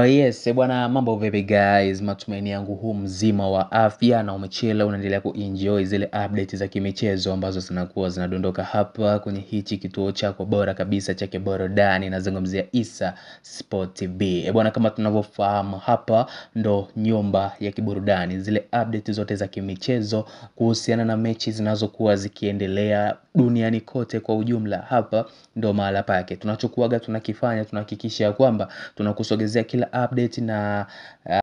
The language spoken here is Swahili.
Uh, yes, eh, bwana mambo vipi guys, matumaini yangu huu mzima wa afya na umechela unaendelea kuenjoy zile update za kimichezo ambazo zinakuwa zinadondoka hapa kwenye hichi kituo chako bora kabisa cha kiburudani, nazungumzia Issa Sport TV. Eh, bwana kama tunavyofahamu hapa ndo nyumba ya kiburudani, zile update zote za kimichezo kuhusiana na mechi zinazokuwa zikiendelea duniani kote kwa ujumla, hapa ndo mahala pake. Tunachokuaga tunakifanya tunahakikisha ya kwamba tunakusogezea kila update na